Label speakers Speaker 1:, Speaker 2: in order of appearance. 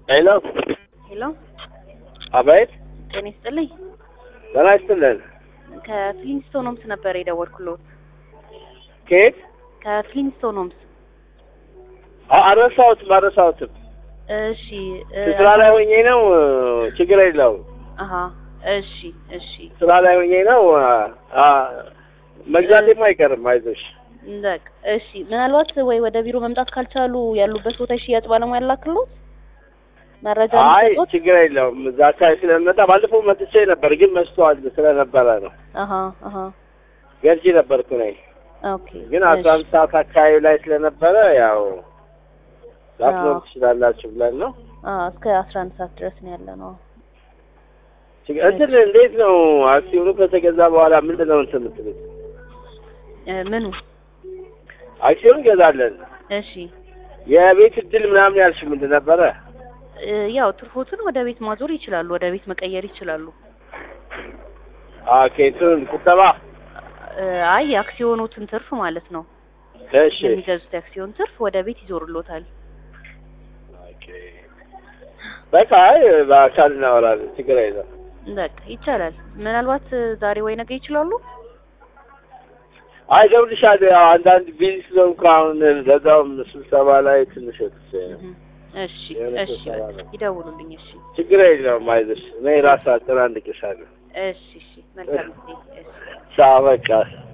Speaker 1: ሄሎ
Speaker 2: ሄሎ፣
Speaker 1: አቤት።
Speaker 2: ጤና ይስጥልኝ።
Speaker 1: ጤና ይስጥልን።
Speaker 2: ከፍሊንስቶን ሆምስ ነበር የደወልኩሎት።
Speaker 1: ከየት?
Speaker 2: ከፍሊንስቶን ሆምስ።
Speaker 1: አ- አልረሳሁትም አልረሳሁትም።
Speaker 2: እሺ እ፣
Speaker 1: ስራ ላይ ሆኜ ነው። ችግር የለውም።
Speaker 2: አሀ፣ እሺ፣ እሺ፣
Speaker 1: ስራ ላይ ሆኜ ነው። አ መግዛቴም አይቀርም። አይዞሽ።
Speaker 2: በቃ እሺ። ምናልባት ወይ ወደ ቢሮ መምጣት ካልቻሉ ያሉበት ቦታ የሽያጭ ባለሙያ ላክሎት መረጃ
Speaker 1: አይ
Speaker 2: እንዲሰጡት።
Speaker 1: ችግር የለውም። እዛ አካባቢ ስለመጣ ባለፈው መጥቼ ነበር፣ ግን መስተዋል ስለነበረ ነው።
Speaker 2: አሀ፣ አሀ፣
Speaker 1: ገርጂ ነበርኩ ነኝ፣
Speaker 2: ኦኬ።
Speaker 1: ግን
Speaker 2: እሺ፣
Speaker 1: አስራ አንድ ሰዓት አካባቢ ላይ ስለነበረ ያው ላትኖር
Speaker 2: አዎ።
Speaker 1: ትችላላችሁ ብለን ነው።
Speaker 2: አዎ፣ እስከ አስራ አንድ ሰዓት ድረስ ነው ያለ ነው።
Speaker 1: ችግር- እንትን እንዴት ነው አክሲዮኑ ከተገዛ በኋላ ምንድን ነው እንትን የምትሉት?
Speaker 2: እ፣ ምኑ?
Speaker 1: አክሲዮን እንገዛለን።
Speaker 2: እሺ፣
Speaker 1: የቤት እድል ምናምን ያልሽ ምንድን ነበረ?
Speaker 2: እ፣ ያው ትርፎትን ወደ ቤት ማዞር ይችላሉ፣ ወደ ቤት መቀየር ይችላሉ።
Speaker 1: ኦኬ እንትን ቁጠባ።
Speaker 2: እ፣ አይ የአክሲዮኖትን ትርፍ ማለት ነው።
Speaker 1: እሺ
Speaker 2: የሚገዙት የአክሲዮን ትርፍ ወደ ቤት ይዞርሎታል።
Speaker 1: ኦኬ። በቃ አይ በአካል እናወራለን። ችግር የለም።
Speaker 2: በቃ ይቻላል። ምናልባት እ፣ ዛሬ ወይ ነገ ይችላሉ።
Speaker 1: አይ እደውልልሻለሁ። ያው አንዳንድ ቢዚ ስለሆንኩ አሁን ለዛውም ስብሰባ ላይ ትንሽ ወጥቼ ነው።
Speaker 2: እህ፣ እሺ፣
Speaker 1: የሆነ
Speaker 2: እሺ፣
Speaker 1: ስብሰባ
Speaker 2: በቃ
Speaker 1: ነው።
Speaker 2: ይደውሉልኝ። እሺ፣
Speaker 1: ችግር የለውም። አይዞሽ እኔ ራስ አጨናንቅሻለሁ።
Speaker 2: እሺ፣ እሺ። መልካም ጊዜ። እሺ።
Speaker 1: ቻው በቃ